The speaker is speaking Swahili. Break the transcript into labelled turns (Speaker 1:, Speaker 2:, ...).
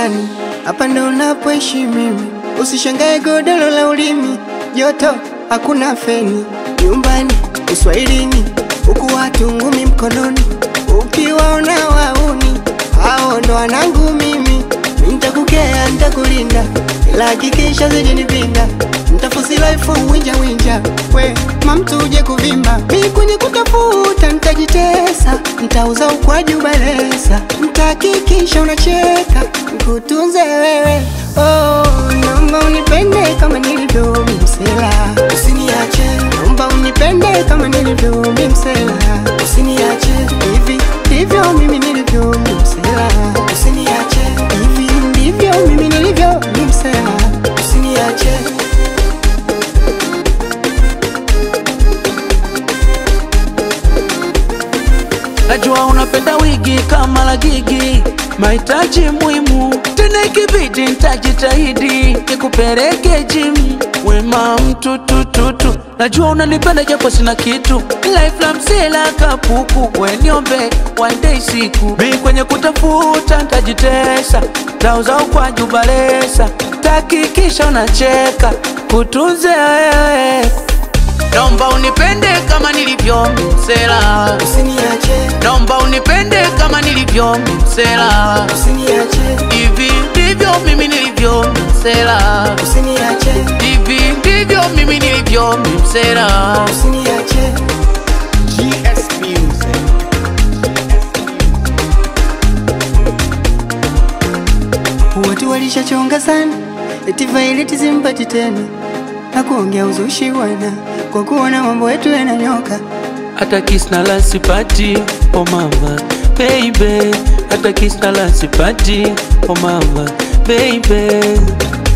Speaker 1: nyumbani, hapa ndo unapoishi mimi. Usishangae godoro la ulimi, joto hakuna feni. Nyumbani uswahilini, huku watu ngumi mkononi, ukiwaona wauni hao ndo wanangu mimi. Nitakukea, nitakulinda, ila hakikisha zijinipinda Ntafusi life winja winja, we mamtu uje kuvimba. Mi kwenye kutafuta nitajitesa, ntauza ukwaju balesa, ntahakikisha unacheka, nkutunze wewe. Oh, naomba unipende kama nilivyo mi msela, usiniache. Naomba unipende kama nilivyo mi msela, usiniache. Hivi ndivyo mimi nilivyo mi msela, usiniache. Hivi ndivyo mimi nilivyo mi msela, usiniache.
Speaker 2: Najua unapenda wigi kama la gigi, mahitaji muhimu tena, ikibidi nitajitahidi nikupeleke gym. Wema mtu tututu, najua unanipenda japo sina kitu, life la msela kapuku, we niombe one day siku mi kwenye kutafuta ntajitesa, tauza ukwaju balesa, tahakikisha unacheka kutunze wewe Naomba unipende kama nilivyo msela,
Speaker 1: Usiniache,
Speaker 2: naomba unipende kama nilivyo msela.
Speaker 1: usiniache,
Speaker 2: Hivi ndivyo mimi nilivyo msela,
Speaker 1: usiniache,
Speaker 2: hivi ndivyo mimi nilivyo msela.
Speaker 1: usiniache.
Speaker 3: GS Music.
Speaker 1: Watu walishachonga sana, eti vaileti zimpati tena na kuongea uzushi wana kwa kuona mambo yetu yananyoka.
Speaker 2: Hata kisna la sipati, oh mama baby, hata kisna la sipati, oh mama baby.